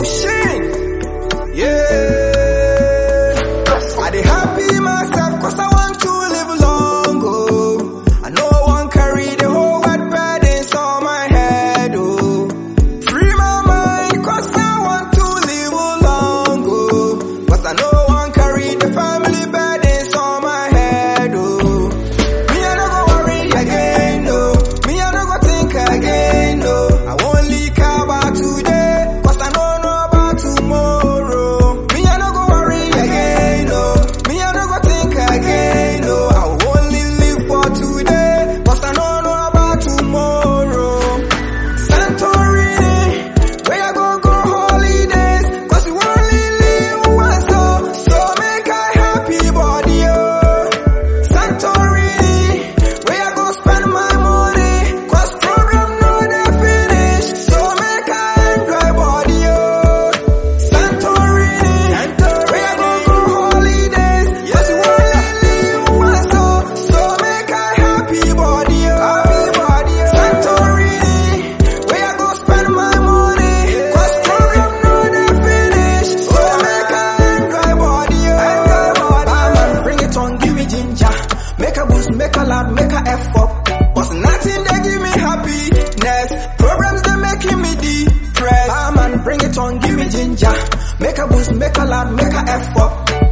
pushing. Yeah. I dey happy myself cause I want to live long, oh. I know I won't carry the whole world burdens on my head, oh. Free my mind cause I want to live long, oh. Cause I know I won't carry the family burdens on my head, oh. Me I no go worry again, no. Me I no go think again, no. I won't leak about today, cause I don't know about tomorrow. Me I no go worry again, no. Me I no go think again, no. I only live for today, cause I don't know about tomorrow. Santorini, where I go go holidays, cause you only live once, so, so make I happy body, oh. Santorini, where I go spend my money, cause program no dey finish, so make I enjoy body, oh. Santorini, where I go go holidays, cause you only live once, so, so make I happy body, oh. Happy body, oh. Santorini, where I go spend my money, cause program no dey finish, so make I enjoy body, oh. Enjoy body, oh. man, bring it on, give me ginger, make a boost, make a loud, make a F up, but nothing they give me happiness, problems they making me depressed. Ah man, bring it on, give me ginger, make a boost, make a loud, make a F up,